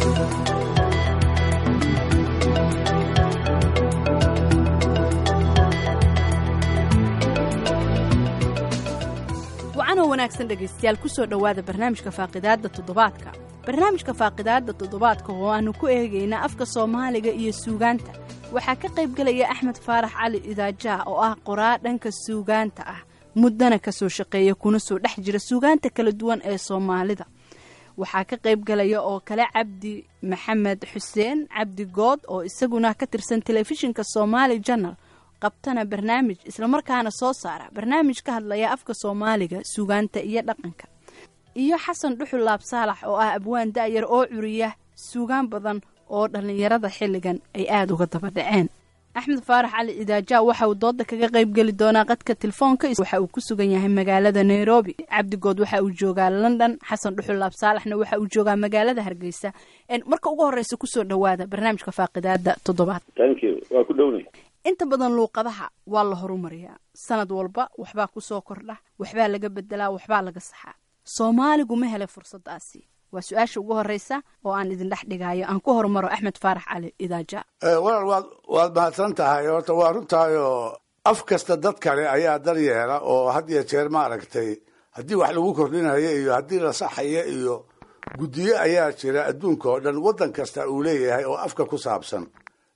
wacanoo wanaagsan dhegaystayaal ku soo dhowaada barnaamijka faaqidaadda toddobaadka barnaamijka faaqidaadda toddobaadka oo aannu ku eegayna afka soomaaliga iyo suugaanta waxaa ka qaybgelaya axmed faarax cali idaajaa oo ah qoraa dhanka suugaanta ah muddana ka soo shaqeeya kuna soo dhex jira suugaanta kala duwan ee soomaalida waxaa ka qaybgalaya oo kale cabdi maxamed xuseen cabdi good oo isaguna ka tirsan telefishinka somaali janal qabtana barnaamij islamarkaana soo saara barnaamij ka hadlaya afka soomaaliga suugaanta iyo dhaqanka iyo xasan dhuxul laab saalax oo ah abwaan da'yar oo curiya suugaan badan oo dhallinyarada xilligan ay aada uga daba dhaceen axmed faarax cali idaajaa waxa uu dooda kaga qaybgeli doonaa qadka telefoonka waxa uu ku sugan yahay magaalada nairobi cabdigood waxa uu joogaa london xasan dhuxul laab saalaxna waxa uu joogaa magaalada hargeysa marka ugu horeysa kusoo dhowaada barnaamijka faaqidaada toddobaad waa ku dhownay inta badan luuqadaha waa la horumariyaa sanad walba waxbaa kusoo kordha waxbaa laga bedelaa waxbaa laga saxaa soomaaligu ma helay fursadaasi waa su-aasha ugu horeysa oo aan idin dhex dhigaayo aan ku horumaro axmed faarax cali idaaja walaal waad waad mahadsan tahay horta waa runtaayoo af kasta dad kale ayaa daryeela oo had iyo jeer maaragtay haddii wax lagu kordhinayo iyo haddii la saxayo iyo guddiyo ayaa jira adduunka oo dhan waddan kasta uu leeyahay oo afka ku saabsan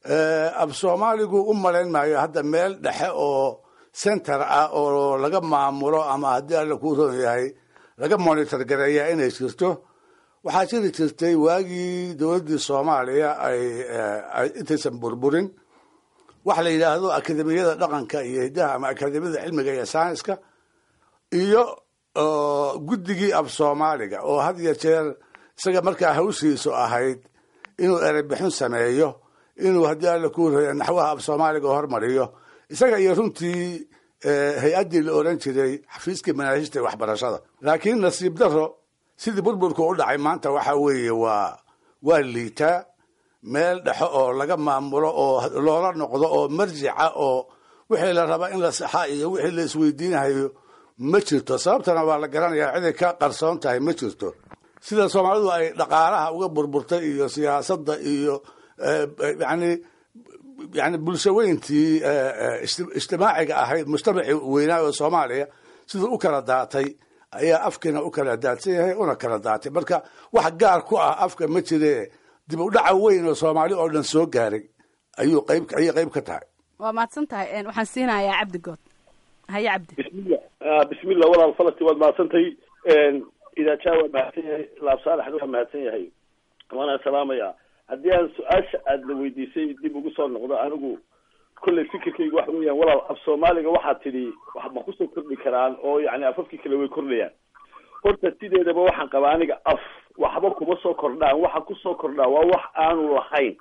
af soomaaligu u malayn maayo hadda meel dhexe oo center ah oo laga maamulo ama haddii alla kuu roon yahay laga monitor gareeya inay jirto waxaa jiri jirtay waagii dowladdii soomaaliya ay intaysan burburin waxa la yidhaahdo akademiyada dhaqanka iyo hiddaha ama akademiyada cilmiga iyo saynska iyo guddigii af soomaaliga oo had iyo jeer isaga markaa hawshiisu ahayd inuu erebixin sameeyo inuu haddii alla kuu roya naxwaha af soomaaliga hormariyo isaga iyo runtii hay-addii la oran jiray xafiiskii manaahijta waxbarashada laakiin nasiib daro sidii burburku u dhacay maanta waxa weeye waa waa liitaa meel dhexo oo laga maamulo oo loola noqdo oo marjica oo wixii la rabaa in la saxa iyo wixii la isweydiinahayo ma jirto sababtana waa la garanayaa ciday ka qarsoon tahay ma jirto sida soomaalidu ay dhaqaalaha uga burburtay iyo siyaasadda iyo yani yani bulshaweyntii ijtimaaciga ahayd mujtamacii weynaa oo soomaaliya siduu u kala daatay ayaa afkiina u kala daadsan yahay una kala daatay marka wax gaar ku ah afka ma jire dib u dhaca weyn oo soomaali oo dhan soo gaaray ayuu qayb ayay qayb ka tahay waa mahadsan tahay waxaan siinayaa cabdi good haye cabdi bismillah bismillah walaal falasti waad mahadsantahay idaajaa waa mahadsan yahay laab saalaxna waa mahadsan yahay waana salaamaya haddii aan su-aasha aada la weydiisay dib ugu soo noqdo anigu kolley fikirkaygu waxa weeyaan walaal af soomaaliga waxaa tidhi wax ma kusoo kordhi karaan oo yani afafkii kale way kordhayaan horta sideedaba waxaan qabaa aniga af waxba kuma soo kordhaan waxa kusoo kordhaa waa wax aanu lahayn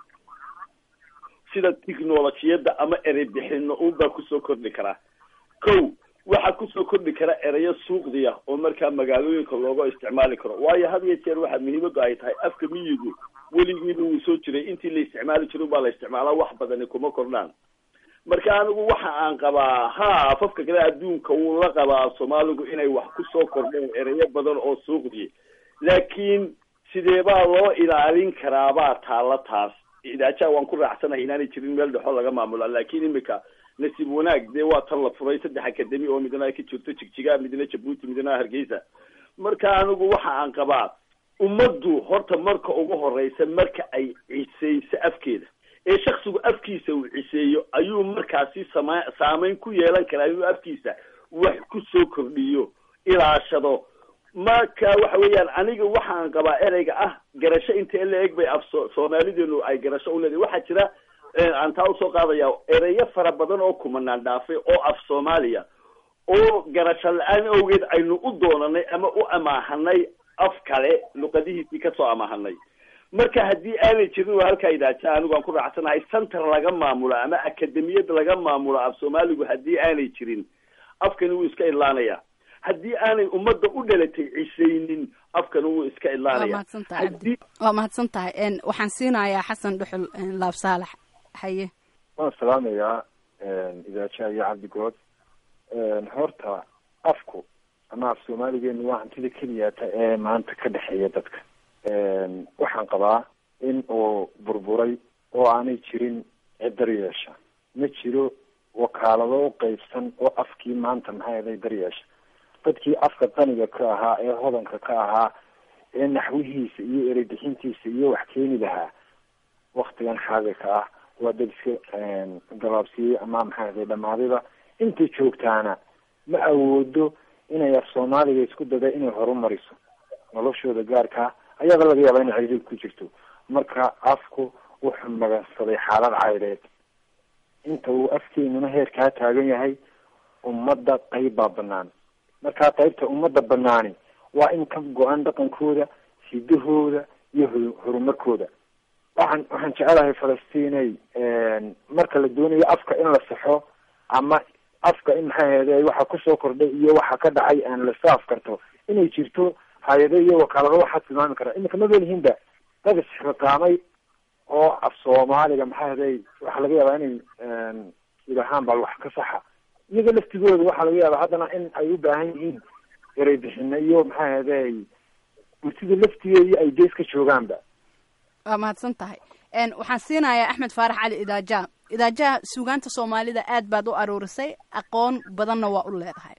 sida technolojiyadda ama erey bixino unbaa kusoo kordhi karaa ko waxaa kusoo kordhi kara ereyo suuqdiya oo markaa magaalooyinka looga isticmaali karo waayo had iyo jeer waxaa muhiimadu ay tahay afka miyigu weligiiba wuu soo jiray intii la isticmaali jiro baa la isticmaalaa wax badani kuma kordhaan marka anigu waxa aan qabaa ha afafka kale adduunka wuu la qabaa soomaaligu inay wax kusoo kordheen ereyo badan oo suuqdiya laakiin sideebaa loo ilaalin karaabaa taalla taas idaajaha waan ku raacsanahay inaanay jirin meel dhexo laga maamula laakiin imika nasiib wanaag dee waa tan la furay saddex akademi oo midna ay ka jirto jigjiga midna jabuuti midna hargeysa marka anigu waxa aan qabaa ummaddu horta marka ugu horeysa marka ay ciseyso afkeeda ee shaksigu afkiisa uu ciseeyo ayuu markaasi sama saameyn ku yeelan karaa inuu afkiisa wax kusoo kordhiyo ilaashado marka waxa weeyaan aniga waxaan qabaa ereyga ah garasho inta la eg bay af so soomaalideenu ay garasho u leedahay waxaa jira aan taa usoo qaadaya ereyo fara badan oo kumanaan dhaafay oo af soomaaliya oo garasho la-aan awgeed aynu u doonanay ama u amaahanay af kale luqadihiisii kasoo amaahanay marka haddii aanay jirin waa halkaa idaaja anigu aan ku raacsanahay center laga maamulo ama akademiyad laga maamulo af soomaaligu haddii aanay jirin afkani wuu iska idlaanaya haddii aanay ummadda u dhalatay cisaynin afkani wuu iska idlaanaya waa mahadsan tahay waxaan siinayaa xasan dhuxul laab saalax haye waan salaamayaa idaajaha iyo cabdigood horta afku ama af soomaaligeenu waa hantida keliyaata ee maanta ka dhexeeya dadka waxaan qabaa in uu burburay oo aanay jirin cid daryeesha ma jiro wakaalado u qeybsan oo afkii maanta maxay aday daryeesha dadkii afka qaniga ka ahaa ee hodanka ka ahaa ee naxwihiisa iyo ereybixintiisa iyo wax keeni lahaa waktigan xaadirka ah waa dad iska gabaabsiyey ama maxay aday dhamaadiba inta joogtaana ma awoodo inay af soomaaliga isku dada inay horumariso noloshooda gaarkaa ayaaba laga yaaba inay ciriid ku jirto marka afku wuxuu magansaday xaalad cayreed inta uu afkeenuna heerkaa taagan yahay ummadda qayb baa banaan markaa qaybta ummadda banaani waa in ka go-an dhaqankooda hidahooda iyo horumarkooda waxaan waxaan jecelahay falastiinay marka la doonayo afka in la saxo ama afka in maxay ahayde waxa kusoo kordhay iyo waxa ka dhacay aan la saaf karto inay jirto hay-ado iyo wakaalado waxaa tilmaami kara iminka ma belihinba dad isxiqaamay oo af soomaaliga maxay ahday waxaa laga yaabaa inay idahaan bal wax ka saxa iyaga laftigooda waxaa laga yaabaa haddana in ay u baahan yihiin erey bixino iyo maxay ahday bulsida laftigeeda ay gees ka joogaanba waa mahadsan tahay waxaan siinayaa axmed faarax cali idaaja idaajaha suugaanta soomaalida aad baad u aruurisay aqoon badanna waa u leedahay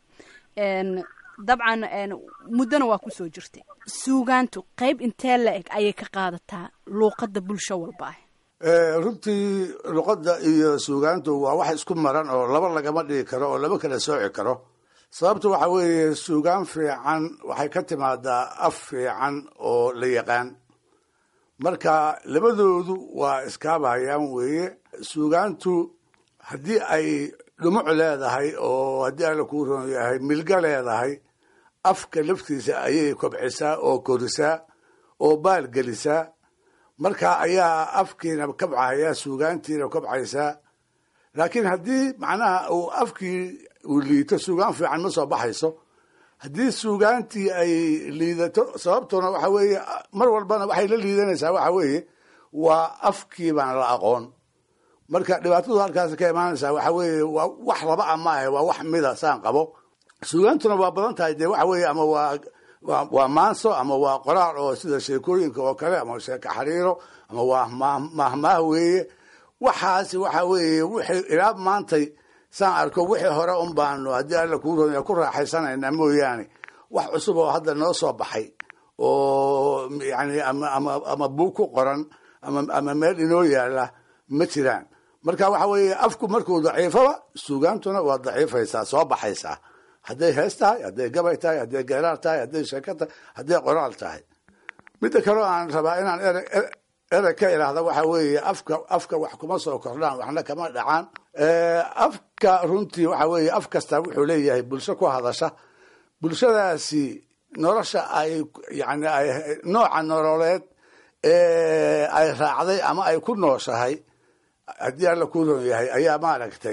dabcan muddona waa kusoo jirtay suugaantu qayb intee la eg ayay ka qaadataa luuqadda bulsho walba ah runtii luqadda iyo suugaantu waa wax isku maran oo laba lagama dhigi karo oo lama kala sooci karo sababta waxa weeye suugaan fiican waxay ka timaadaa af fiican oo la yaqaan marka labadoodu waa iskaabahayaan weeye suugaantu haddii ay dhumuc leedahay oo haddii alla kuu ron yahay milga leedahay afka laftiisa ayay kobcisaa oo korisaa oo baalgelisaa marka ayaa afkiina kabcaya suugaantiina kobcaysaa laakiin haddii macnaha uu afkii uu liito suugaan fiican ma soo baxayso haddii suugaantii ay liidato sababtuna waxa weeye mar walbana waxay la liidanaysaa waxa weeye waa afkii baan la aqoon marka dhibaatadu halkaas ka imaanaysaa waxa weeye waa wax laba a maahe waa wax mida saan qabo suugaantuna waa badan tahay dee waxa weeye ama waa waa waa maanso ama waa qoraal oo sida sheekooyinka oo kale ama sheeko xariiro ama waa mahmaah weeye waxaasi waxa weeye wixii ilaa maantay saan arko wixii hore un baanu haddii alla kuu ronya ku raaxaysanayna mooyaane wax cusub oo hadda noo soo baxay oo yani ama ama ama buug ku qoran ama ama meel inoo yaala ma jiraan marka waxa weeye afku markuu daciifaba suugaantuna waa daciifaysaa soo baxaysaa hadday hees tahay hadday gabay tahay hadday geeraar tahay hadday sheeko tahay hadday qoraal tahay midda kaleo aan rabaa inaan ere erey ka idhaahda waxa weeye afka afka wax kuma soo kordhaan waxna kama dhacaan afka runtii waxa weeye af kasta wuxuu leeyahay bulsho ku hadasha bulshadaasi nolosha ay yani ay nooca nololeed ee ay raacday ama ay ku nooshahay haddii alla ku ron yahay ayaa maaragtay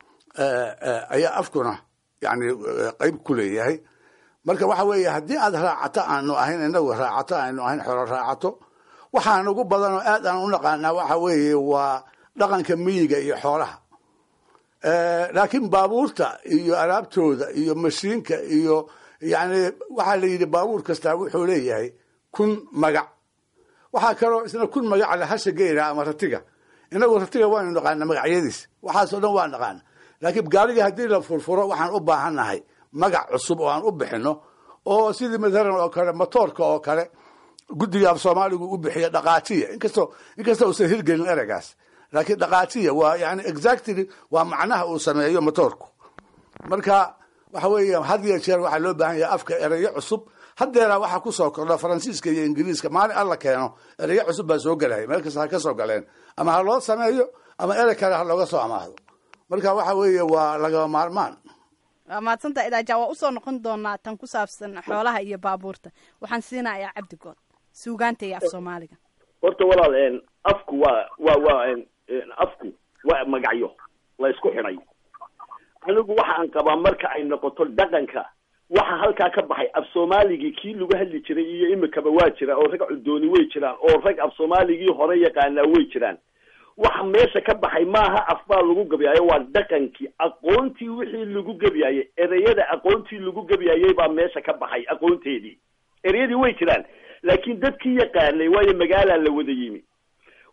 ayaa afkuna yani qeyb ku leeyahay marka waxa weeye haddii aad raacato aanu ahayn inagu raacato aanu ahayn xoro raacato waxaan ugu badan oo aad aan u naqaanaa waxa weeye waa dhaqanka miyiga iyo xoolaha laakiin baabuurta iyo alaabtooda iyo mashiinka iyo yani waxaa la yidhi baabuur kastaa wuxuu leeyahay kun magac waxaa kaloo isna kun magac le hasha geyra ama ratiga inagu ratiga waanu naqaana magacyadiis waxaasoo dhan waa naqaana laakiin gaariga haddii la furfuro waxaan u baahannahay magac cusub oo aan u bixino oo sidii mathalan oo kale motoorka oo kale guddiga af soomaaligu u bixiya dhaqaajiya inkastoo inkastoo uusan hirgelin ereygaas laakiin dhaqaajiya waa yani exactly waa macnaha uu sameeyo motoorku marka waxa weeye had iyo jeer waxaa loo baahan yahay afka ereyo cusub haddeeraa waxaa kusoo kordha faransiiska iyo ingiriiska maalin alla keeno ereyo cusub baa soo gelaya meel kasta ha ka soo galeen ama ha loo sameeyo ama erey kale ha looga soo amaahdo marka waxa weeye waa lagama maarmaan waa mahadsanta idaaja waa usoo noqon doonaa tan ku saabsan xoolaha iyo baabuurta waxaan siinayaa cabdigood suugaanta iyo af soomaaliga horta walaal afku waa waa waa afku waa magacyo la isku xidhay anigu waxaan qabaa marka ay noqoto dhaqanka waxa halkaa ka baxay af soomaaligii kii lagu hadli jiray iyo imikaba waa jiraan oo rag cudooni way jiraan oo rag af soomaaligii hore yaqaanaa way jiraan waxa meesha ka baxay maaha af baa lagu gabyaayo waa dhaqankii aqoontii wixii lagu gebyaayey ereyada aqoontii lagu gebyaayey baa meesha ka baxay aqoonteedii ereyadii way jiraan laakiin dadkii yaqaanay waayo magaalaa la wada yimi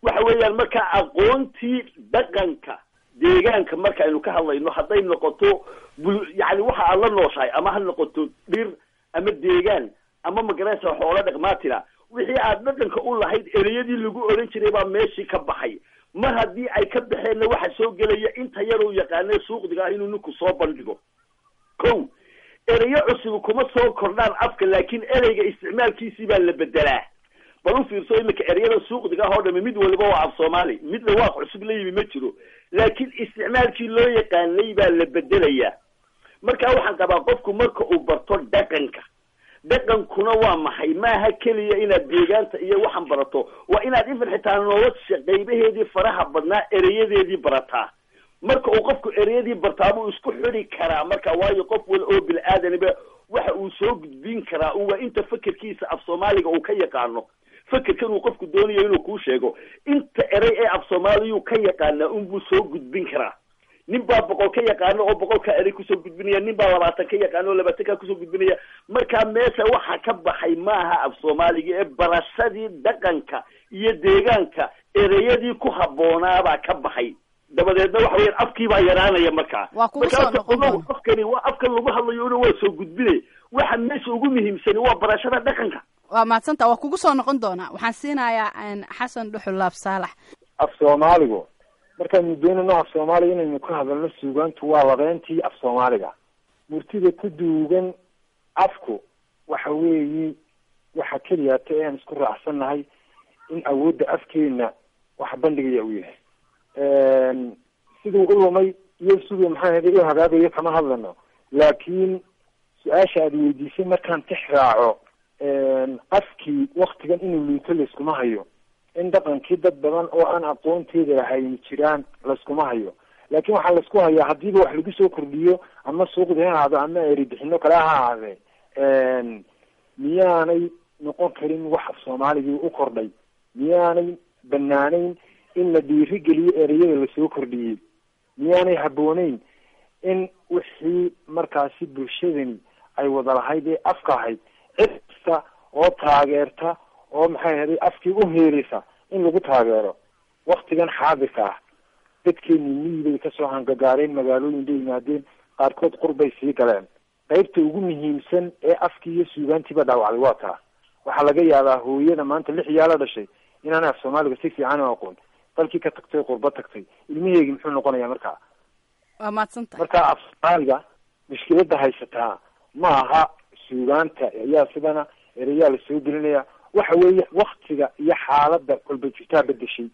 waxa weeyaan marka aqoontii dhaqanka deegaanka marka aynu ka hadlayno hadday noqoto bul yani waxa aad la nooshahay ama ha noqoto dhir ama deegaan ama magaraysa xoolo dhaqmaatira wixii aad dhaqanka u lahayd ereyadii lagu oran jiray baa meeshii ka baxay mar haddii ay ka baxeenna waxa soo gelaya inta yar uu yaqaanay suuqdiga ah inuu ninku soo bandhigo ko ereyo cusub kuma soo kordhaan afka laakiin ereyga isticmaalkiisii baa la bedelaa bal u fiirso imika ereyada suuqdiga ah oo dhami mid waliba waa af soomaali mid dhawaaq cusub la yimi ma jiro laakiin isticmaalkii loo yaqaanay baa la bedelayaa marka waxaan qabaa qofku marka uu barto dhaqanka dhaqankuna waa maxay maaha keliya inaad deegaanta iyo waxaan barato waa inaad ifan xitaa nolosha qaybaheedii faraha badnaa ereyadeedii barataa marka uu qofku ereyadii bartaa buu isku xidi karaa marka waayo qof wal oo bil aadaniba waxa uu soo gudbin karaa waa inta fekerkiisa af soomaaliga uu ka yaqaano fekerkan uu qofku doonayo inuu kuu sheego inta erey ee af soomaaliyuu ka yaqaanaa unbuu soo gudbin karaa nin baa boqol ka yaqaano oo boqolkaa erey kusoo gudbinaya nin baa labaatan ka yaqaano oo labaatankaa kusoo gudbinaya marka meesha waxa ka baxay maaha af soomaaliga ee barashadii dhaqanka iyo deegaanka ereyadii ku habboonaabaa ka baxay dabadeedna waxa weyan afkii baa yaraanaya markaa Waa kugu soo noqon doona. afkani waa afkan lagu hadlayo waa soo gudbinay waxa meesha ugu muhiimsani waa barashada dhaqanka waa mahadsanta waa kugu soo noqon doonaa waxaan siinayaa een, xasan dhuxul laab saalax af soomaaligu markaanu doonayno af soomaaliga inaynu ka hadalno suugaantu waa labeentii af soomaaliga murtida ku duugan afku waxa weeyi waxa keliyaata ee aan isku raacsannahay in awoodda afkeena wax bandhigaya uu yahay siduu u lumay iyo siduu maxaa ahayde u hagaagayo kama hadlano laakiin su-aasha aada weydiisay markaan tix raaco afkii waktigan inuu luuto layskuma hayo in dhaqankii dad badan oo aan aqoonteeda lahayn jiraan layskuma hayo laakin waxaa laysku hayaa hadiiba wax lagu soo kordhiyo ama suuqdi ha ahaado ama eribixino kale ha ahaadee miyaanay noqon karin wax af soomaaligii u kordhay miyaanay banaanayn in la dhiirigeliyo ereyada lasoo kordhiyey miyaanay habbooneyn in wixii markaasi bulshadani ay wada lahayd ee afka ahayd cid kasta oo taageerta oo maxay ahaday afkii u heerisa in lagu taageero waktigan xaadirka ah dadkeeni miyi bay kasoo hangagaareen magaalooyin bay yimaadeen qaarkood qurbay sii galeen qaybta ugu muhiimsan ee afkii iyo suugaantiiba dhaawacday waa taa waxaa laga yaabaa hooyada maanta lix yaala dhashay inaanay af soomaaliga si fiican u aqoon dalkii ka tagtay qurba tagtay ilmaheegi muxuu noqonayaa markaa waa mahadsantahay marka af soomaaliga mushkilada haysataa ma aha suugaanta ayaa sidana ereyaa lasoo gelinaya waxa weeye waktiga iyo xaalada kolba jirtaa bedeshay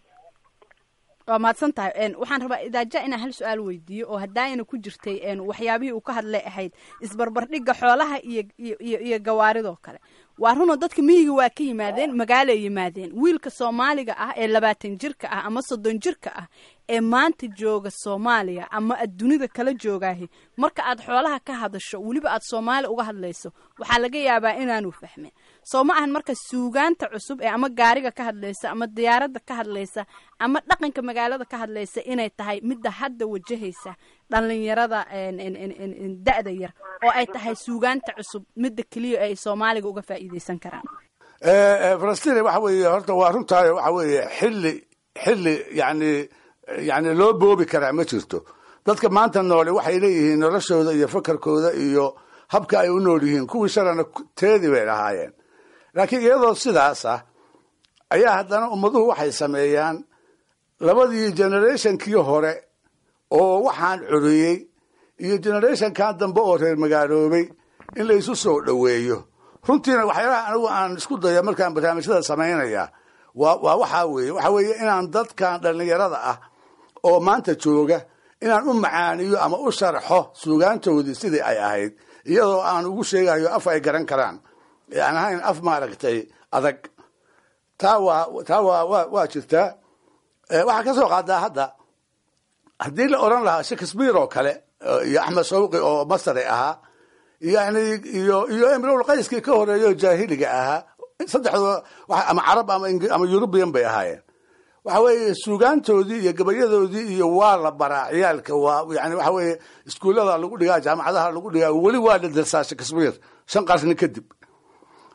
waa mahadsan tahay een, waxaan rabaa idaaja inaan hal su-aal weydiiyo oo haddaayna ku jirtay een, waxyaabihii uu ka hadlay ahayd isbarbardhigga xoolaha iyo iyo iyo iyo gawaaridoo kale waa runoo dadka miyiga waa ka yimaadeen magaalay yimaadeen wiilka soomaaliga ah ee labaatan jirka ah ama soddon jirka ah ee maanta jooga soomaaliya ama adduunida kala joogaahi marka aad xoolaha ka hadasho weliba aad soomaali uga hadlayso waxaa laga yaabaa inaanu fahmin soo ma ahan marka suugaanta cusub ee ama gaariga ka hadlaysa ama diyaaradda ka hadlaysa ama dhaqanka magaalada ka hadlaysa inay tahay midda hadda wajahaysa dhalinyarada een, een, een, een, een, da-da yar oo ay tahay suugaanta cusub midda keliya ay soomaaliga uga faa'iideysan karaan falastiin waxa weeye horta waa runtaayo waxa weeye xilli xilli yani yani loo boobi karaa ma jirto dadka maanta noole waxay leeyihiin noloshooda iyo fakarkooda iyo habka ay u nool yihiin kuwii shalana teedii bay lahaayeen laakiin iyadoo sidaas ah ayaa haddana ummaduhu waxay sameeyaan labadii generationkii hore oo waxaan curiyey iyo generationkan dambe oo reer magaaloobay in la isu soo dhoweeyo runtiina waxyaalaha anigu aan isku dayo markaan barnaamijyada samaynaya waa waa waxaa weeye waxaa weeye inaan dadkan dhallinyarada ah oo maanta jooga inaan u macaaniyo ama u sharxo suugaantoodii sidii ay ahayd iyadoo aan ugu sheegayo af ay garan karaan ee aan ahayn af maaragtay adag taa waa taa waa waa waa jirtaa waxaa ka soo qaadaa hadda haddii la odhan lahaa shakespeare oo kale iyo axmed shawqi oo masari ahaa yani iyo iyo emrol qayskii ka horeeyo jaahiliga ahaa saddexdoo ama carab ama ama eurubian bay ahaayeen waxa weeye suugaantoodii iyo gabayadoodii iyo waa la baraa ciyaalka waa yani waxa weeye iskuullada lagu dhigaa jaamacadaha lagu dhigaa weli waa la darsaa shakespeare shan qarni kadib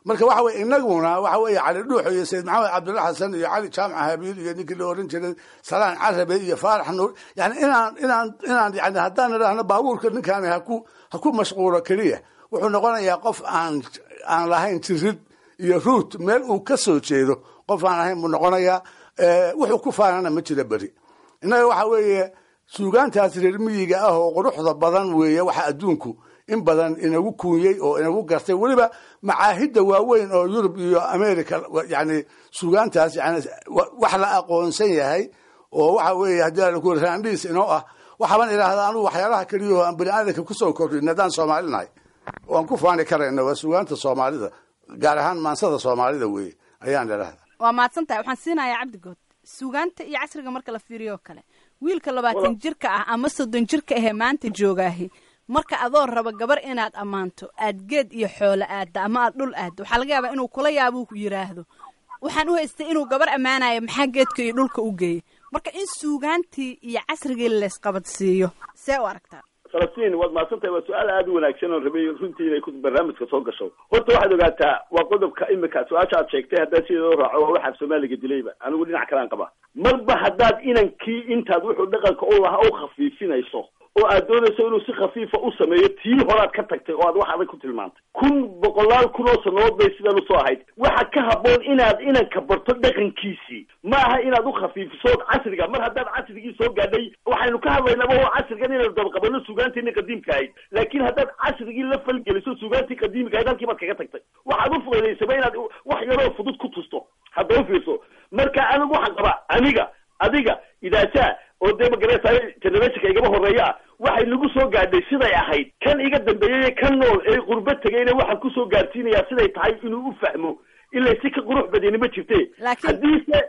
marka waxa weye inaguna waxa weeye cali dhuuxo iyo sayid maxamed cabdulla xasan iyo cali jaamac habiil iyo ninkii la oran jiray salaan carabe iyo faarax nuur yani inaan inaan inaan yani haddaan idhaahno baabuurka ninkaani haku ha ku mashquulo keliya wuxuu noqonayaa qof aan aan lahayn jirid iyo ruut meel uu ka soo jeedo qof aan ahayn buu noqonayaa wuxuu ku faanana ma jira beri innaga waxa weeye suugaantaas reer miyiga ah oo quruxda badan weeye waxa adduunku in badan inagu kuunyey oo inagu gartay weliba macaahidda waaweyn oo yurub iyo america yani suugaantaas yani wax la aqoonsan yahay oo waxa weeye haddii raandhiis inoo ah waxaaban idhaahda anugu waxyaalaha keliya oo aan bani aadanka kusoo kordhin haddaan soomaalinahay oo aan ku faani karayno waa suugaanta soomaalida gaar ahaan maansada soomaalida weeye ayaan idhaahda waa mahadsan tahay waxaan siinayaa cabdigood suugaanta iyo casriga marka la fiiriyo oo kale wiilka labaatan jirka ah ama soddon jirka ahee maanta joogaahi marka adoo raba gabar inaad ammaanto aad geed iyo xoolo aadda ama aad dhul aaddo waxaa laga yaabaa inuu kula yaabuu ku yidhaahdo waxaan u haystay inuu gabar ammaanayo maxaa geedka iyo dhulka u geeyey marka in suugaantii iyo casrigii laysqabadsiiyo see u aragtaa falastiin waad mahadsantahay waa su-aal aada u wanaagsan oon rabay runtii inay ku barnaamijka soo gasho horta waxaad ogaataa waa qodobka imika su-aasha aad sheegtay haddaad sideedoo raaco waa waxaad soomaaliga dilayba anigu dhinac kalaan qaba marba haddaad inankii intaad wuxuu dhaqanka u lahaa u khafiifinayso oo aad doonayso inuu si khafiifa u sameeyo tii horaad ka tagtay oo aad wax adag ku tilmaantay kun boqolaal kun oo sannadood bay sidan usoo ahayd waxa ka habboon inaad inanka barto dhaqankiisii ma aha inaad u khafiifiso casriga mar haddaad casrigii soo gaadhay waxaynu ka hadlaynaba oo casrigan inaynu dabaqabano suugaantiini qadiimka ahayd laakiin haddaad casrigii la falgeliso suugaantii qadiimka ahayd halkii baad kaga tagtay waxaad u fududaysaba inaad wax yaroo fudud ku tusto hadda u fiirso marka anigu waxaan qabaa aniga adiga idaajaa oo dee magarataay generationka igaba horeeya ah waxay nagu soo gaadhay siday ahayd kan iga dambeeyey kan nool ee qurbo tegayna waxaan kusoo gaarsiinayaa siday tahay inuu u fahmo ilaa si ka qurux badani ma jirte haddiise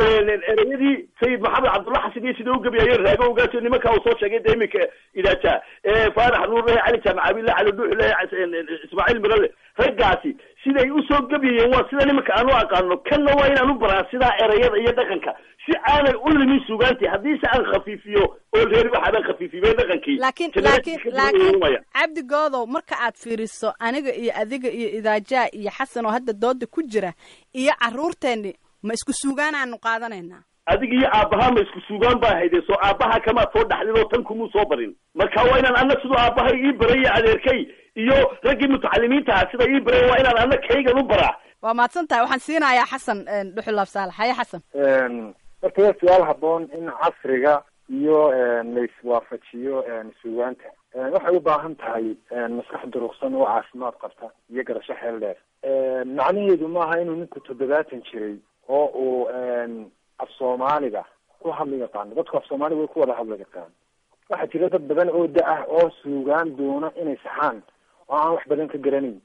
ereyadii sayid maxamed cabdulla xasan iyo sida u gebiyaayeen raago ogaasio nimanka uu soo sheegay de iminka idaaja faarax nuur leh cali jaamac abille cali dhuux leh ismaaciil mirale raggaasi siday usoo gebiyayeen waa sida nimanka aan u aqaano kanna waa inaan u baraa sidaa ereyada iyo dhaqanka si aanay u limin suugaantii haddiise aan khafiifiyo oo reeri waxaadan khafiifiyey dhaqankii laakiin laakiin laakiin cabdi goodow marka aad fiiriso aniga iyo adiga iyo idaajaa iyo xasan oo hadda dooda ku jira iyo carruurteenni ma isku suugaan aanu qaadanaynaa adiga iyo aabbahaa ma isku suugaan baa hayde soo aabbaha kamaad soo dhaxdin oo tan kumuu soo barin marka waa inaan ana siduu aabbahay ii baray iyo adeerkay iyo raggii mutacalimiinta ah sida ii baray waa inaan ana kaygan u baraa waa mahadsan tahay waxaan siinayaa xasan dhuxulaab saalax haye xasan horta waa su-aal haboon in casriga iyo la iswaafajiyo suugaanta waxay u baahan tahay maskax duruqsan oo caafimaad qabta iyo garasho xeel dheer macnaheedu maaha inuu ninku toddobaatan jiray oo uu af soomaaliga ku hadli yaqaano dadku af soomaaliga way ku wada hadli yaqaan waxaa jira dad badan oo da-ah oo suugaan doona inay saxaan oo aan wax badan ka garanayn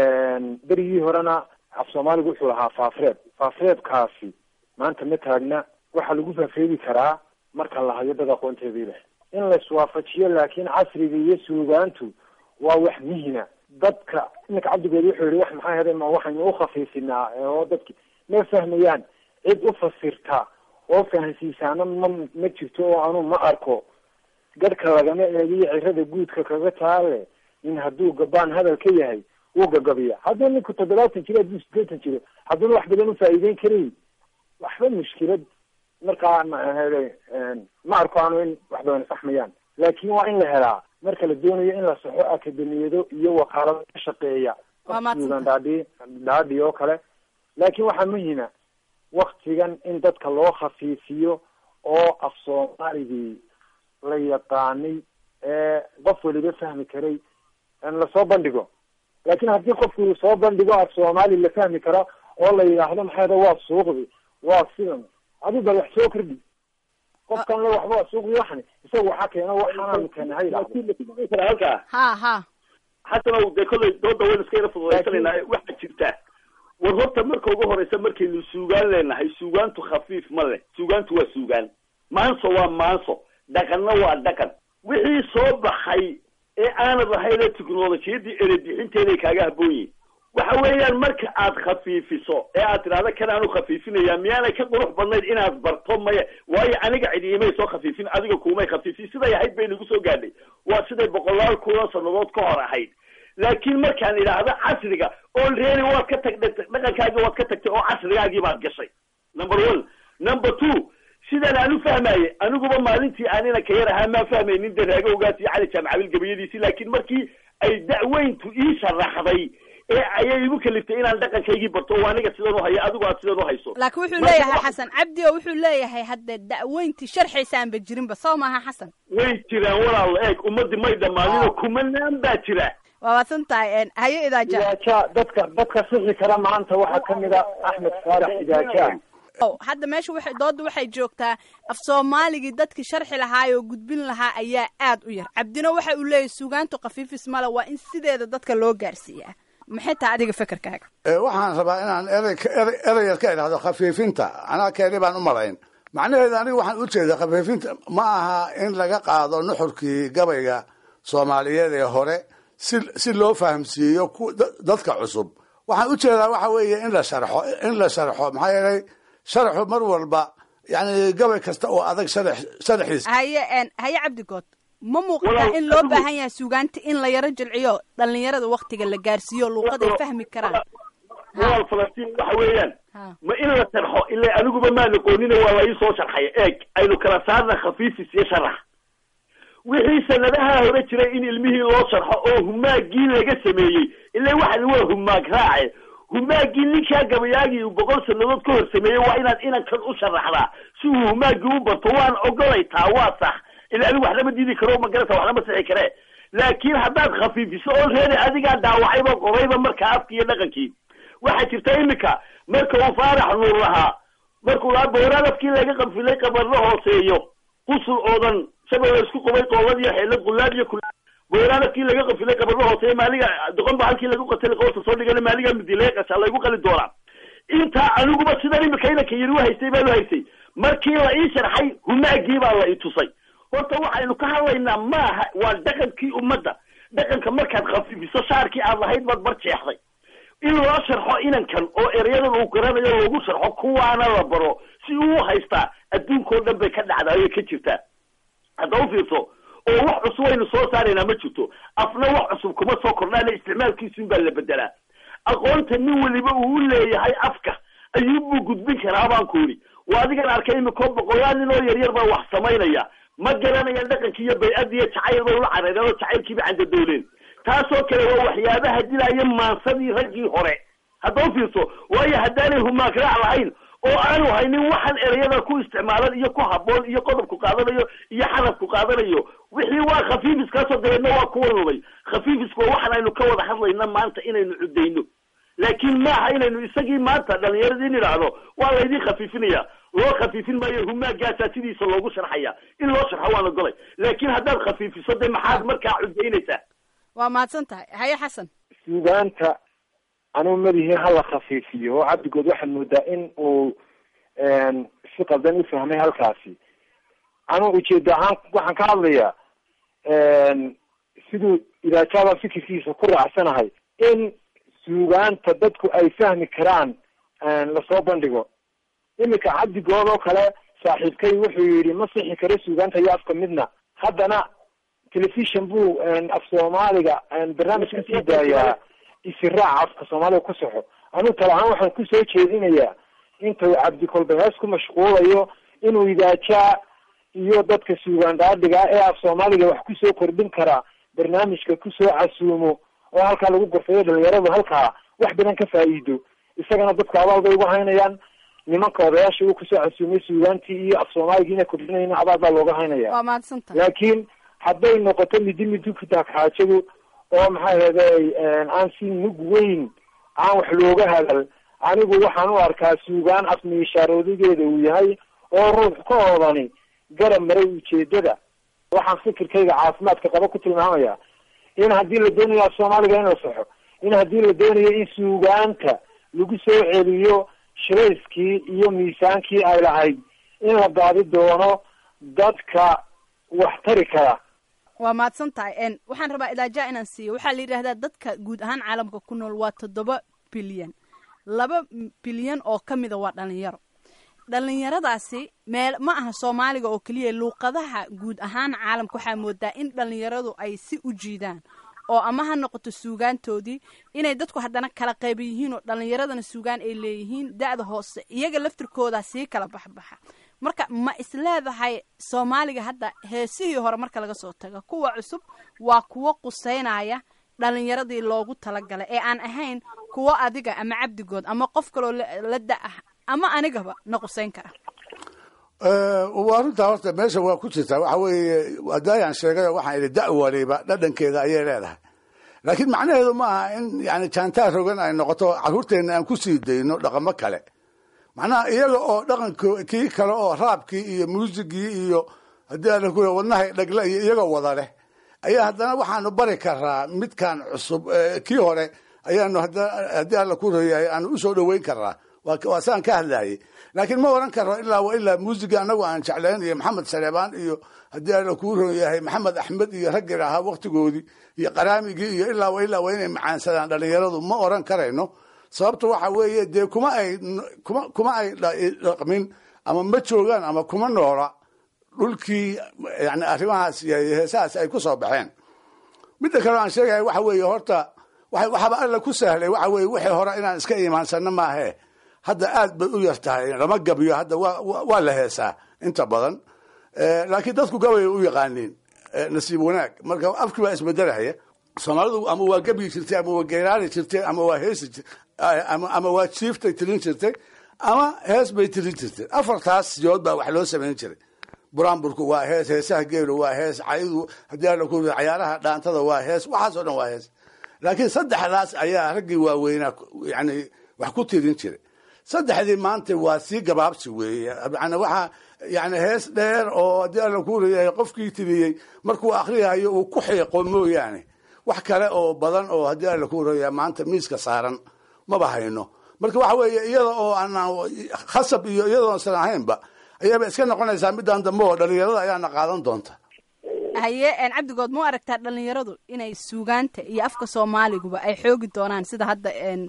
berigii horena af soomaaliga wuxuu lahaa faafreeb faafreebkaasi maanta ma taagna waxaa lagu faafreebi karaa marka la hayo dad aqoonteedii leh in la iswaafajiyo laakiin casriga iyo suugaantu waa wax muhima dadka iminka cabdigood wuxuu yihi wax maxaa hede ma waxaynu ukhafiifinaa oo dadki ma fahmayaan cid u fasirta oo fahansiisaana ma ma jirto oo anu ma arko gadhka lagama eegiyo cirada guudka kaga taale in hadduu gabaan hadal ka yahay wuu gagabiya hadduu ninku toddobaatan jiro hadduu sideetan jiro hadduuna wax badan ufaa'iideyn karay waxba mushkilad markaa mahede ma arko anu in wax badan saxmayaan laakin waa in la helaa marka la doonayo in la saxo akademiyado iyo wakaalado ka shaqeeya suugan dhaadhi dhaadhi oo kale laakin waxaa muhima waktigan in dadka loo khafiifiyo oo af soomaaligii la yaqaanay ee qof weliba fahmi karay lasoo bandhigo laakin haddii qofku soo bandhigo af soomaali la fahmi karo oo la yidhaahdo maxayda waa suuqdi waa sidan adi bal wax soo kordhi qofkan le waxba waa suuqdi waxani isaga waxaa keeno waxaanaanu keena ha yidhahdo halkaa ha ha xasanow dee kollay dooda waynu iska yara fududaysanayna waxaa jirta war horta marka ugu horeysa markaynu suugaan leenahay suugaantu khafiif ma leh suugaantu waa suugaan maanso waa maanso dhaqanna waa dhaqan wixii soo baxay ee aanad lahayne technolojiyadii erebixinteeday kaaga habboon yihin waxa weeyaan marka aad khafiifiso ee aad tidhahda kan aanu khafiifinaya miyaanay ka qurux badnayd inaad barto maya waayo aniga cidi imay soo khafiifin adiga kuumay khafiifin siday ahayd bay nagu soo gaadhay waa siday boqolaal kuna sanadood ka hor ahayd laakiin markaan idhaahdo casriga already waad ka tagtay dhaqankaagii waad ka tagtay oo casrigaagii baad gashay number one number two sidaan aan u fahmaye aniguba maalintii aanina ka yar ahaa maan fahmaynin daraagowgaas iyo cali jaamacabil gabayadiisii laakiin markii ay da'weyntu ii sharaxday ee ayay igu kaliftay inaan dhaqankaygii barto oo aniga sidan u hayo adigu aad sidan u hayso laakiin wuxuu leeyahay xasan cabdi oo wuxuu leeyahay hadde da'weyntii sharxaysaanba jirinba soo maaha xasan way jiraan walaal eeg ummadii may dhammaaninoo kumanaan baa jira waa waadsan tahay haye idaaja idaaja dadka dadka sixi kara maanta waxaa kamid a axmed faarax idaaja hadda meesha waxay dooda waxay joogtaa af soomaaligii dadkii sharxi lahaa oo gudbin lahaa ayaa aad u yar cabdina waxa uu leeyahay suugaantu khafiifis male waa in sideeda dadka loo gaarsiiyaa maxay tahay adiga fekerkaaga waxaan rabaa inaan erey erey ereyar ka idhahdo khafiifinta anaa keeni baan u malayn macnaheedu aniga waxaan u jeedaa khafiifinta ma aha in laga qaado nuxurkii gabayga soomaaliyeed ee hore si si loo fahamsiiyo dadka cusub waxaan u jeedaa waxa weeye in la sharxo in la sharxo maxaa yeelay sharxu mar walba yani gabay kasta oo adag sharax sharaxiis haye haye cabdigood ma muuqataa in loo baahan yahay suugaanta in la yaro jilciyo dhalinyarada waktiga la gaarsiiyo luuqad ay fahmi karaan walaal falastiin waxa weeyaan ma in la sharxo ila aniguba maan aqoonina waa la ii soo sharxaya eeg aynu kala saarna khafiifis iyo sharax wixii sanadaha hore jiray in ilmihii loo sharxo oo humaagii laga sameeyey ila waxan waa humaag raace humaagii ninkaa gabayaagii uu boqol sanadood ka hor sameeyey waa inaad inankan u sharaxdaa si uu humaagii u barto waan ogolay taa waa sax ila anigu wax lama diidi karo magarata wax lama sixi karee laakiin haddaad khafiifiso oo reeri adigaa dhaawacayba qorayba markaa afkii iyo dhaqankii waxaa jirta imika marka uu faarax nuur lahaa markuu lahaa bowraan afkii laga qanfilay qabarro hooseeyo qusul oodan shabel la isku qubay qoolad iyo xeelad qulaad iyo kula bowraan afkii laga qanfilay qabarro hooseeyo maaliga doqon ba halkii lagu qatilay qoorta soo dhigana maaliga midileeqasha laygu qali doonaa intaa aniguba sidan imika inanka yari u haystay baan u haystay markii la ii sharxay humaagii baa la i tusay horta waxaynu ka hadlaynaa maaha waa dhaqankii ummadda dhaqanka markaad khafiifiso shaarkii aad lahayd baad bar jeexday in loo sharxo inankan oo ereyadan uu garanayo loogu sharxo kuwaana la baro si uu u haystaa adduunkao dhan bay ka dhacdaa way ka jirtaa hadda u fiirso oo wax cusub aynu soo saaraynaa ma jirto afna wax cusub kuma soo kordhaana isticmaalkiisun baa la bedelaa aqoonta nin weliba uu u leeyahay afka ayuubuu gudbin karaa baan ku yidhi waa adigan arkay imikoo boqolaal nin oo yaryar baa wax samaynaya ma garanayaan dhaqankii iyo bay-addi iyo jacayl bay ula carareen oo jacaylkiiba candadooleen taasoo kale waa waxyaabaha dilaya maansadii raggii hore hadda u fiirso waayo haddaanay humaag raac lahayn oo aanu haynin waxaan ereyada ku isticmaalan iyo ku haboon iyo qodobku qaadanayo iyo xarafku qaadanayo wixii waa khafiifiskaasoo dabeedna waa kuwa lumay khafiifisku waa waxaan aynu ka wada hadlayna maanta inaynu cudayno laakiin maaha inaynu isagii maanta dhalinyaradii in idhaahdo waa laydin khafiifinaya loo khafiifin maayo humaagaasaa sidiisa loogu sharxaya in loo sharxo waan ogolay laakiin haddaad khafiifiso de maxaad markaa cudaynaysaa waa mahadsan tahay haye xasan suugaanta anuu madihi hala khafiifiyo oo cabdigood waxaad moodaa in uu si qaldan u fahmay halkaasi anuu ujeeda ahaan waxaan ka hadlayaa siduu idaajaada fikirkiisa ku raacsanahay in suugaanta dadku ay fahmi karaan lasoo bandhigo imika cabdigood oo kale saaxiibkay wuxuu yidhi ma sixi karo suugaanta iyo afka midna haddana telefishon buu af soomaaliga barnaamij kasii daayaa isiraac afka soomaaliga ku saxo anuu tala ahaan waxaan kusoo jeedinayaa intuu cabdikolbe hees ku mashquulayo inuu idaajaa iyo dadka suugaan dhaadhiga ee af soomaaliga wax kusoo kordhin karaa barnaamijka kusoo casuumo oo halkaa lagu gorfayo dhalinyaradu halkaa wax badan ka faa'iido isagana dadka abaal bay ugu haynayaan nimanka odayaasha uu kusoo casuumay suugaantii iyo af soomaaligii inay kordhinayna abaal baa looga haynaya waa mahadsantahay laakiin hadday noqoto midi midi kutaag xaajadu oo maxaa yeelay aan si mug weyn aan wax looga hadal anigu waxaan u arkaa suugaan afmiishaaroodigeeda uu yahay oo ruux ka oodani garab maray ujeedada waxaan fikirkayga caafimaadka qaba ku tilmaamaya in haddii la doonayo af soomaaliga in la saxo in haddii la doonayo in suugaanta lagu soo celiyo shirayskii iyo miisaankii ay lahayd in la baadi doono dadka wax tari kara waa mahadsan tahay waxaan rabaa ilaaja inaan siiyo waxaa la yidhahdaa dadka guud ahaan caalamka ku nool waa toddoba bilyan laba bilyan oo ka mida waa dhalinyaro dhalinyaradaasi meel ma aha soomaaliga oo keliya luuqadaha guud ahaan caalamka waxaa moodaa in dhalinyaradu ay si u jiidaan oo ama ha noqoto suugaantoodii inay dadku haddana kala qayban yihiin oo dhallinyaradana suugaan ay leeyihiin da-da hoose iyaga laftirkooda sii kala baxbaxa marka ma isleedahay soomaaliga hadda heesihii hore marka laga soo tago kuwa cusub waa kuwo quseynaya dhalinyaradii loogu talagalay ee aan ahayn kuwo adiga ama cabdigood ama qof kaloo la da-ah ama anigaba na quseyn kara waa runtaa horta meesha waa ku jirtaa waxa weeye adaayaan sheegay waxaan idhi da waliba dhadhankeeda ayay leedahay laakiin macnaheedu ma aha in yani jaantaa rogan ay noqoto carruurteenna aan ku sii dayno dhaqamo kale macnaha iyaga oo dhaqanko kii kale oo raabkii iyo muusigii iyo haddii ala ku wadnahay dhagle iyo iyaga wada leh ayaa haddana waxaanu bari karaa midkan cusub kii hore ayaanu haddii alla ku royahay aanu usoo dhoweyn karaa waa saan ka hadlayay laakiin ma oran karo ilaa wa ilaa muusiga anagu aan jeclayn iyo maxamed saleebaan iyo haddii alla kuu ron yahay maxamed axmed iyo raggii ahaa waktigoodii iyo qaraamigii iyo ilaa wa ilaa waa inay macaansadaan dhalinyaradu ma oran karayno sababta waxa weeye dee kuma ay kuma kuma ay dhaqmin ama ma joogaan ama kuma noola dhulkii yani arrimahaas iyo heesahaas ay ku soo baxeen midda kale aan sheegaya waxa weeye horta waxaaba alla ku sahlay waxa weye wixii hore inaan iska iimaansano maahe hadda aad bay u yar tahay lama gabiyo hadda waa la heesaa inta badan laakiin dadku gabay u yaqaaniin nasiib wanaag marka afkii baa isbedelaya soomaalidu ama waa gebyi jirtay ama waa geeraari jirtay ama waa heesi ama waa jiiftay tirin jirtay ama hees bay tirin jirtay afartaas yood baa wax loo samayn jiray buraanburku waa hees heesaha geelu waa hees caydu haddii ala ku cayaaraha dhaantada waa hees waxaas oo dhan waa hees laakiin saddexdaas ayaa raggii waaweynaa yani wax ku tirin jiray saddexdii maanta waa sii gabaabsi weeye yani waxaa yani hees dheer oo haddii alla ku reeyahay qofkii tiriyey markuu akriyayo uu ku xiiqo mooyaane wax kale oo badan oo haddii alla ku reeyahay maanta miiska saaran maba hayno marka waxa weeye iyada oo aanaan khasab iyo iyadoosan ahaynba ayaaba iska noqonaysaa midaan dambe oo dhalinyarada ayaana qaadan doonta haye cabdigood ma u aragtaa dhalinyaradu inay suugaanta iyo afka soomaaliguba ay xoogi doonaan sida hadda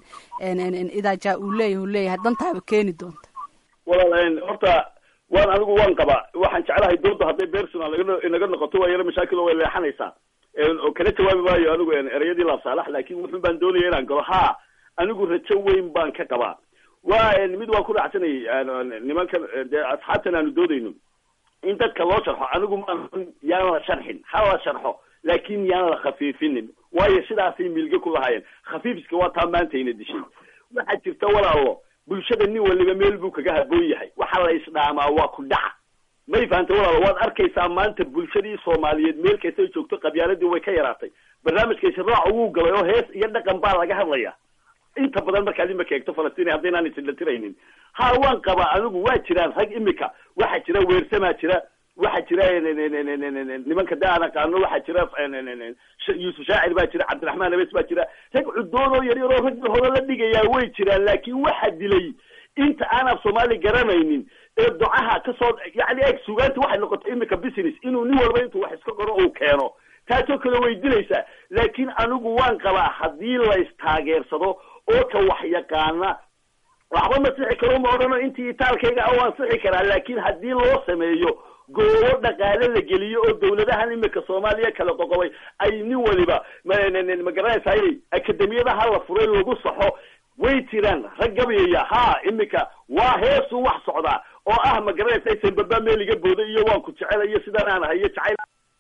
idaaja uu leeyahy u leeyahay dantaaba keeni doonta walaal horta waan anigu waan qabaa waxaan jeclahay dooda hadday personal inaga noqoto waa yaro mashaakil oo way leexanaysaa oo kala jawaabi maayo anigu ereyadii laabsaalax laakin wuxun baan doonaya inaan galo ha anigu rajo weyn baan ka qabaa wa mid waan ku raacsanayay nimankan dee asxaabtan aanu doodayno in dadka loo sharxo anigu maan yaan la sharxin ha la sharxo laakin yaan la khafiifinin waayo sidaasay milge ku lahaayeen khafiifiska waa taa maantayna dishay waxaa jirta walaalo bulshada nin waliba meel buu kaga haboon yahay waxa la isdhaamaa waa ku dhaca may fahantay walaalo waad arkaysaa maanta bulshadii soomaaliyeed meel kastay joogto qabyaaladii way ka yaraatay barnaamijka israac wuu galay oo hees iyo dhaqan baa laga hadlaya inta badan markaad imika eegto falastiin haddaynaan isidhatiraynin ha waan qabaa anigu waa jiraan rag imika waxaa jira weersamaa jira waxaa jira nimanka da aan aqaano waxaa jira yuusuf shaacir baa jira cabdiraxmaan abes baa jira rag cudoon oo yaryar oo raggi hore la dhigayaa way jiraan laakin waxa dilay inta aan af soomaali garanaynin ee docaha kasoo yani eeg sugaanta waxay noqotay imika business inuu nin walba intuu wax iska qoro uu keeno taasoo kale way dilaysaa laakin anigu waan qabaa haddii la istaageersado oo ka wax yaqaana waxba ma sixi karo ma odhano intii itaalkayga a waan sixi karaa laakin haddii loo sameeyo goobo dhaqaale la geliyo oo dawladahan imika soomaaliya kala qoqobay ay nin waliba ma garanaysaa inay akademiyadaha la furay lagu saxo way jiraan rag gabayaya ha imika waa heesu wax socdaa oo ah ma garanaysa sambaba meel iga booday iyo waan ku jecela iyo sidaan aan ahay iyo jacayl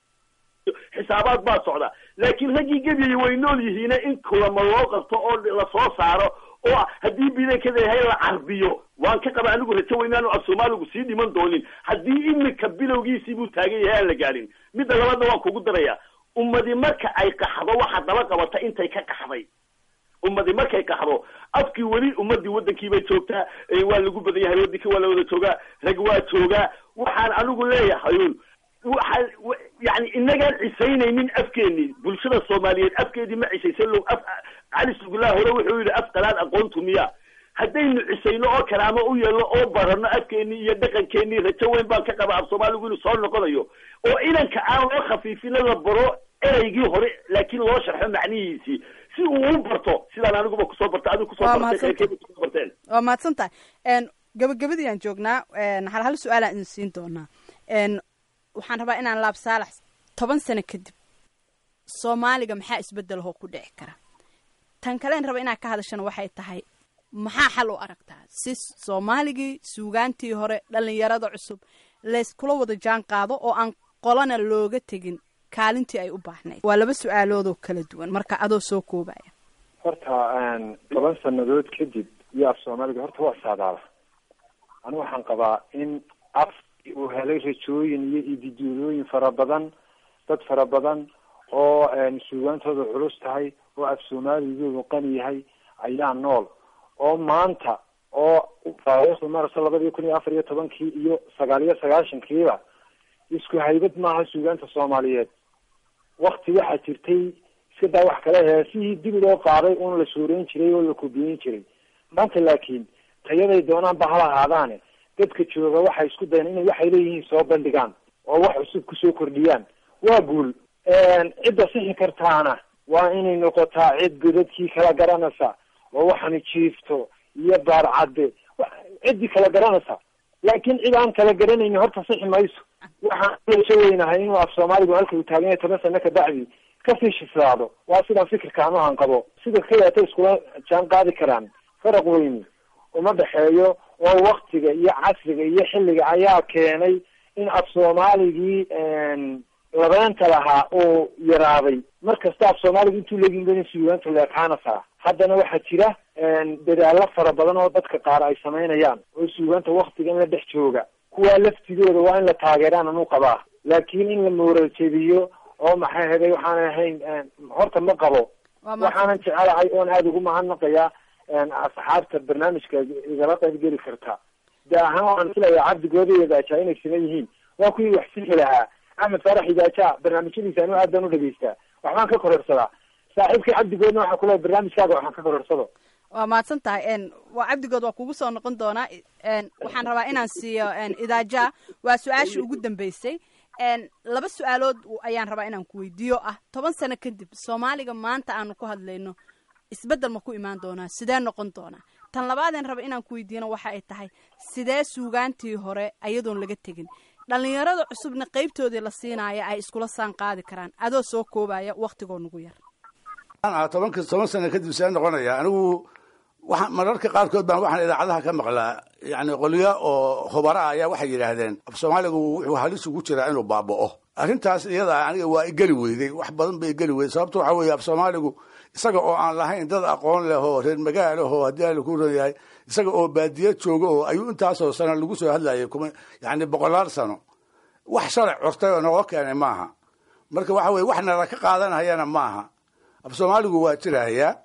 xisaabaad baa socda laakin raggii gebyaya way nool yihiine in kulama loo qabto oo lasoo saaro oo haddii bidankada yahay la carbiyo waan ka qaba anigu rajo weynaanu af soomaaligu sii dhiman doonin haddii imika bilowgiisii buu taagan yahay aan la gaadhin midda labaadna waan kugu daraya ummadi marka ay qaxdo waxa daba qabata intay ka qaxday ummadi markay qaxdo afkii weli ummadii wadankii bay joogtaa waa lagu badan yahay wadankii waa la wada joogaa rag waa joogaa waxaan anigu leeyahayun waxaan yani inagaan cisaynaynin afkeenii bulshada soomaaliyeed afkeedii ma cisaysan lo af cali sugullah hore wuxuu yidhi af qalaad aqoontu miya haddaynu cisayno oo karaamo u yeelno oo barano afkeenii iyo dhaqankeenii rajo weyn baan ka qaba af soomaaligu inuu soo noqonayo oo inanka aan loo khafiifino la baro ereygii hore laakiin loo sharxo macnihiisii si uu u barto sidaan aniguba kusoo barta adigu kusoo bartay qayrkeeda kusoo barteen waa mahadsan tahay gabagabadii aan joognaa hal hal su-aalaan idin siin doonaa waxaan rabaa inaan laab saalax toban sano kadib soomaaliga maxaa isbedelahoo ku dhici kara tan kaleen raba inaad ka hadashana waxay tahay maxaa xal u aragtaa si soomaaligii suugaantii hore dhalinyarada cusub layskula wada jaan qaado oo aan qolana looga tegin kaalintii ay u baahnayd waa laba su-aaloodoo kala duwan marka adoo soo koobaya horta toban sanadood kadib iyo af soomaaliga horta waa saadaala anigu waxaan qabaa in af uu helay rajooyin iyo ididuulooyin fara badan dad fara badan oo suugaantooda culus tahay oo af soomaaligoodu qani yahay ayaa nool oo maanta oo taariikhda marasa labadii kun iyo afar iyo tobankii iyo sagaal iyo sagaashankiiba isku haybad maaha suugaanta soomaaliyeed wakti waxaa jirtay iska daa wax kale heesihii dib loo qaaday un la suureyn jiray oo la kubiyin jiray maanta laakiin tayaday doonaanba hala ahaadaane dadka jooga waxay isku dayan inay waxay leeyihiin soo bandhigaan oo wax cusub kusoo kordhiyaan waa guul cidda sixi kartaana waa inay noqotaa cid godadkii kala garanaysa oo waxani jiifto iyo baarcadde ciddii kala garanaysa laakiin cid aan kala garanayni horta sixi mayso waxaan rajo weynahay inuu af soomaaligu halka uu taagan yahay toban sano kabacdi kasii shislaado waa sidaan fikirka anuhan qabo sida kaleeta iskula jaan qaadi karaan faraq weyni uma dhexeeyo oo waktiga iyo casriga iyo xilliga ayaa keenay in af soomaaligii labeenta lahaa oo yaraaday mar kasta af soomaaliga intuu leegin suugaanta leekaanasa haddana waxaa jira dadaalo fara badan oo dadka qaar ay samaynayaan oo suugaanta waktiga in la dhex jooga kuwaa laftigooda waa in la taageeraan anu qabaa laakiin in la mooraljebiyo oo maxay heday waxaan ahayn horta ma qabo waxaanan jecelahay oon aada ugu mahadnaqayaa asxaabta barnaamijka igala qayb geli karta de ahaan waan filayaa cabdigooda iyo daajaa inay siman yihiin waa kuwii wax sixi lahaa axmed faarax idaaja barnaamijyadiisa anu aad baan u dhegeystaa waxbaan ka kororsadaa saaxiibkii cabdigoodna waxaa kule barnaamijkaaga waxaan ka kororsado waa mahadsan tahay waa cabdigood waa kugu soo noqon doonaa waxaan rabaa inaan siiyo idaaja waa su-aashii ugu dambeysay laba su-aalood ayaan rabaa inaan ku weydiiyo ah toban sano kadib soomaaliga maanta aanu ku hadlayno isbeddel ma ku imaan doonaa sidee noqon doonaa tan labaadeen raba inaan ku weydiiyana waxa ay tahay sidee suugaantii hore ayadoon laga tegin dhalinyarada cusubna qeybtoodii la siinaya ay iskula saan qaadi karaan adoo soo koobaya waktigoo nugu yar tobanka toban sano kadib see noqonaya anigu waa mararka qaarkood baan waxaan idaacadaha ka maqlaa yani qolyo oo hubara ayaa waxay yidhaahdeen af soomaaligu wuxuu halis ugu jiraa inuu baaba'o arrintaas iyada aniga waa igeli weyday wax badan ba igeli weyday sababto waxaa weeye af soomaaligu isaga oo aan lahayn dad aqoon leh oo reer magaal ah oo haddii ala ku ron yahay isaga oo baadiya jooga oo ayuu intaasoo sano lagu soo hadlayay kuma yani boqolaal sano wax sharc curtay oo nooga keenay maaha marka waxa weye wax nala ka qaadanayana maaha af soomaaligu waa jirahayaa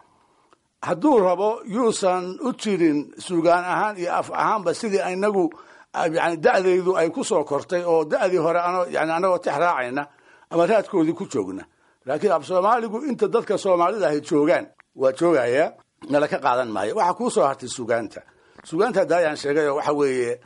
hadduu rabo yuusan u jirin suugaan ahaan iyo af ahaanba sidii inagu yani da'daydu ay ku soo kortay oo da'dii hore ano yani anagoo tex raacayna ama raadkoodii ku joogna laakiin af soomaaligu inta dadka soomaalida ahay joogaan waa joogayaa nala ka qaadan maayo waxaa kuu soo hartay sugaanta sugaanta hadda ayaan sheegay oo waxa weeye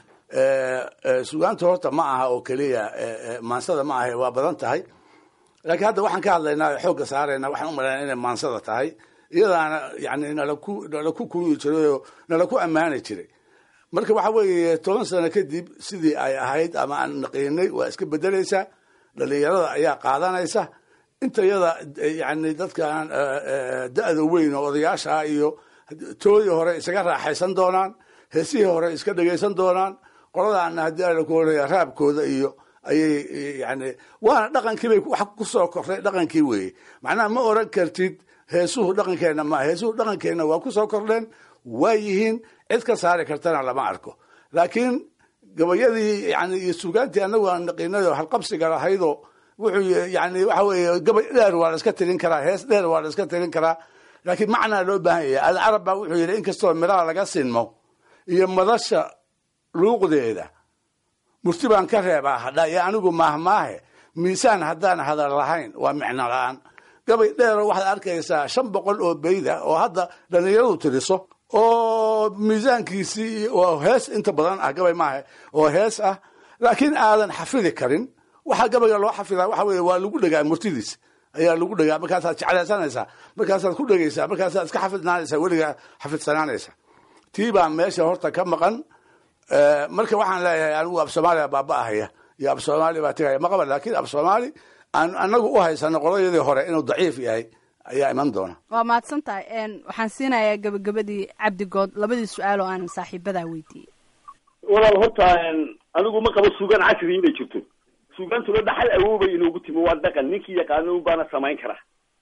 sugaanta horta ma aha oo keliya maansada ma aha waa badan tahay laakiin hadda waxaan ka hadlaynaa xoogga saarayna waxaan u malaynaa inay maansada tahay iyadaana yani nalaku nala ku kuyi jiray oo nala ku ammaani jiray marka waxa weeye toban sano kadib sidii ay ahayd ama aan naqiinay waa iska bedelaysaa dhalinyarada ayaa qaadanaysa inta yada yani dadkan da-da weyn oo odayaasha ah iyo toodii hore isaga raaxaysan doonaan heesihii hore iska dhegaysan doonaan qoladaana haddii ala ku oraya raabkooda iyo ayay yani waana dhaqankii bay wax kusoo kortay dhaqankii weeye macnaha ma oran kartid heesuhu dhaqankeenna maa heesuhu dhaqankeenna waa kusoo kordheen waa yihiin cid ka saari kartana lama arko laakiin gabayadii yani iyo sugaantii anagu aan naqiinay oo halqabsiga lahaydoo wuxuu yani waxa weeye gabay dheer waa la iska tirin karaa hees dheer waa la iska tirin karaa laakiin macnaa loo baahan yahay alcarab baa wuxuu yidhi inkastoo midhaha laga sinmo iyo madasha luuqdeeda murti baan ka reebaa hadha iyo anigu maahmaahe miisaan haddaan hadal lahayn waa micno la-aan gabay dheero waxaad arkaysaa shan boqol oo beyda oo hadda dhalinyaradu tiriso oo miisaankiisii oo hees inta badan ah gabay maaha oo hees ah laakiin aadan xafidi karin waxaa gabayga loo xafidaa waxa weye waa lagu dhegaa murtidiis ayaa lagu dhegaa markaasaad jeclaysanaysaa markaasaad ku dhegaysaa markaasaad iska xafidnaanaysaa weligaa xafidsanaanaysa tii baa meesha horta ka maqan marka waxaan leeyahay anigu af soomaaliya baaba ahaya iyo af soomaali baa tegaya maqaba laakiin af soomaali aan anagu u haysano qoladii hore inuu daciif yahay ayaa iman doona waa mahadsan tahay waxaan siinayaa gabagabadii cabdigood labadii su-aal oo aan saaxiibadaa weydiiyey walaal horta anigu ma qabo suugaan casri inay jirto suugaantuna dhaxal awoobay inoogu timi waa dhaqan ninkii yaqaano un baana samayn kara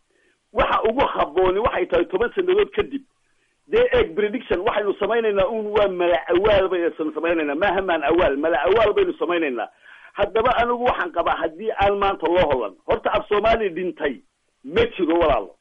waxa ugu habooni waxay tahay toban sanadood kadib dee eeg prediction waxaynu samaynaynaa un waa mala awaal baynu samaynaynaa maaha maan awaal mala awaal baynu samaynaynaa haddaba anigu waxaan qabaa haddii aan maanta loo holan horta af soomaali dhintay ma jiro walaalo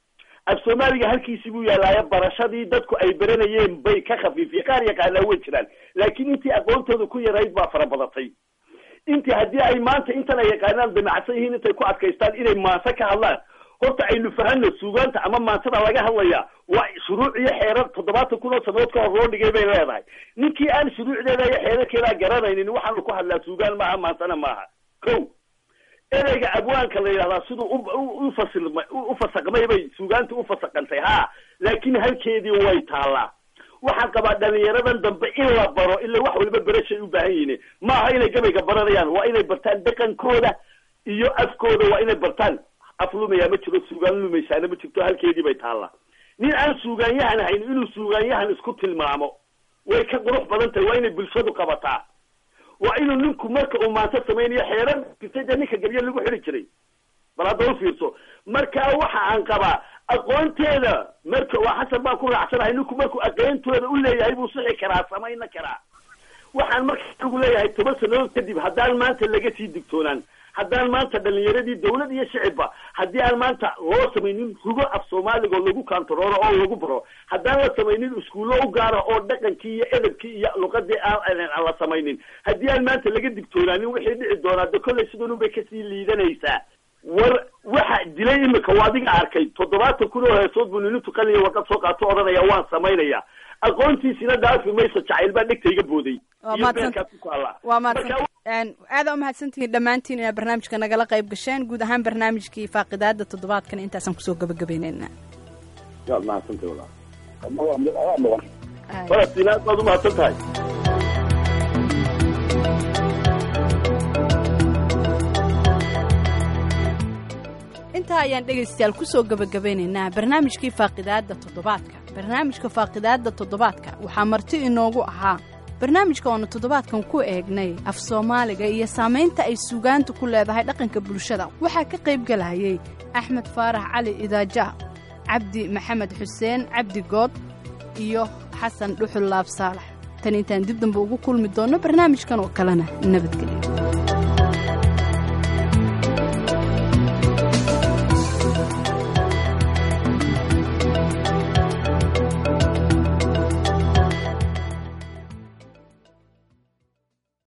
af soomaaliga halkiisii buu yaalaayo barashadii dadku ay baranayeen bay ka khafiifiyeen qaar yaqaanaa way jiraan laakiin intii aqoontooda ku yarayd baa fara badatay intii haddii ay maanta intan ay yaqaanaan damacsan yihiin intay ku adkaystaan inay maanse ka hadlaan horta aynu fahanno suugaanta ama maansada laga hadlayaa waa shuruuc iyo xeerar toddobaatan kun oo sanadood ka hor loo dhigay bay leedahay ninkii aan shuruucdeeda iyo xeerarkeedaa garanaynin waxaanu ku hadlaa suugaan maaha maansana maaha ko ereyga abwaanka la yidhahdaa siduu ufasilmay ufasaqmay bay suugaanta ufasaqantay ha laakiin halkeedii way taallaa waxaan qabaa dhalinyaradan dambe in la baro ila wax waliba berashay u baahan yihiin maaha inay gabayga baranayaan waa inay bartaan dhaqankooda iyo afkooda waa inay bartaan af lumayaa ma jiro suugaan lumaysaana ma jirto halkeedii bay taallaa nin aan suugaanyahan hayn inuu suugaanyahan isku tilmaamo way ka qurux badan tahay waa inay bulshadu qabataa waa inuu ninku marka uu maanto samaynayo xeeran jirtay dee ninka gebya lagu xidhi jiray bal hadda u fiirso marka waxa aan qabaa aqoonteeda marka waa xasan baan ku raacsanahay ninku markuu aqoontooda u leeyahay buu sixi karaa samayna karaa waxaan marka anigu leeyahay toban sanadood kadib haddaan maanta laga sii digtoonaan haddaan maanta dhalinyaradii dawlad iyo shicibba haddii aan maanta loo samaynin rugo af soomaaliga lagu kantarooro oo lagu baro haddaan la samaynin iskuullo u gaara oo dhaqankii iyo edabkii iyo luqadii aan la samaynin haddii aan maanta laga digtoonaanin wixii dhici doonaa de kollay sidan unbay kasii liidanaysaa war waxa dilay imika waa adiga arkay toddobaatan kun oo heesood buu ninu tuqanaya warqad soo qaato odhanaya waan samaynaya aqoontiisina dhaafi mayso jacayl baa dhegtayga booday iyo beerkaa ku taala waa mahadsan aada umahadsantihiin dhammaantiin inaad barnaamijka nagala qayb gasheen guud ahaan barnaamijkii faaqidaada toddobaadkan intaasaan kusoo gabagabeyneyna yaad mahadsantay walaal falastiin aad baad umahadsan tahay intaa ayaan dhegaystayaal kusoo gabagabeynaynaa barnaamijkii faaqidaadda toddobaadka barnaamijka faaqidaadda toddobaadka waxaa marti inoogu ahaa barnaamijka oonu toddobaadkan ku eegnay af soomaaliga iyo saamaynta ay suugaanta ku leedahay dhaqanka bulshada waxaa ka qaybgalayay axmed faarax cali idaaja cabdi maxamed xuseen cabdi good iyo xasan dhuxul laab saalax tan intaan dib dambe ugu kulmi doonno barnaamijkan oo kalena nabadgelyo